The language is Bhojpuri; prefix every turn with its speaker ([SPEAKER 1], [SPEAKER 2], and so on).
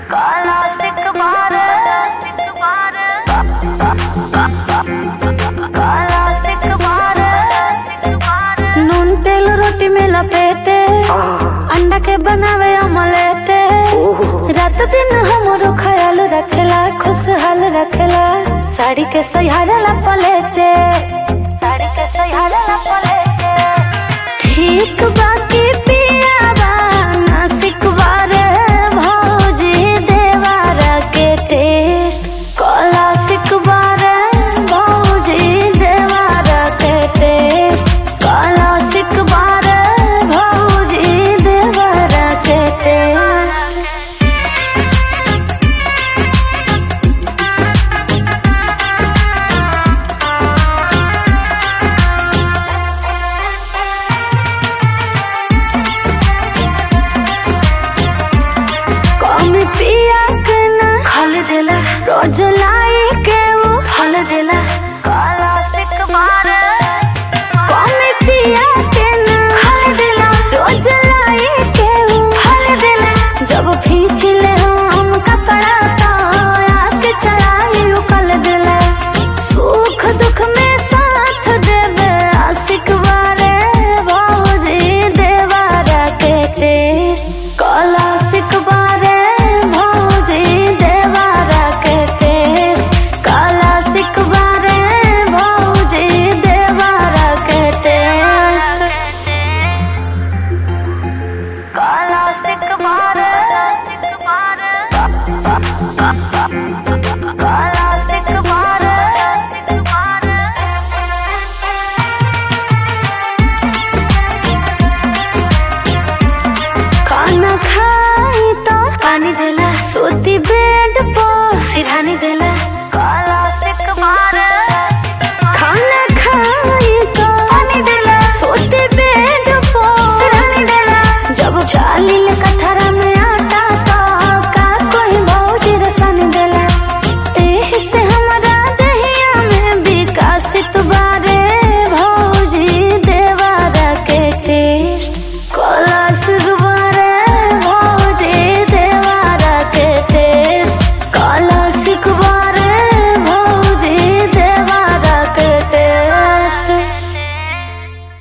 [SPEAKER 1] काला सिक बार सिक बार काला सिक बार सिक बार
[SPEAKER 2] नून तेल रोटी में लपेटे अंडा के बनावे ऑमलेट रात दिन हमरो ख्याल रखेला खुशहाल रखेला साड़ी के सहारा पलेटे
[SPEAKER 1] साड़ी के सहारा ला पलेटे
[SPEAKER 2] ठीक बाकी पियावा नासिक बारे भौजी देवारा के टेस्ट कला सिक बारे भौजी देवारा के टेस्ट कला सिक बारे भौजी देवारा के टेस्ट कम पिया के ना खल देला रोज लाई के वो फल देला
[SPEAKER 1] काला सिक बार
[SPEAKER 2] कम पिया के ना खल देला रोज लाई के वो फल देला जब खींच ले हम कपड़ा तो आके चलाई उकल देला सुख दुख में साथ देवे आशिक बारे भौजी देवारा के टेस्ट कला सिक बारे भौजी देवारा के टेस्ट कला सिक बारे भौजी देवारा के टेस्ट
[SPEAKER 1] काला सिक बार सिक बार काला सिक बार सिक बार
[SPEAKER 2] खाना खाई तो पानी देला सोती बेड पर सिरहानी देला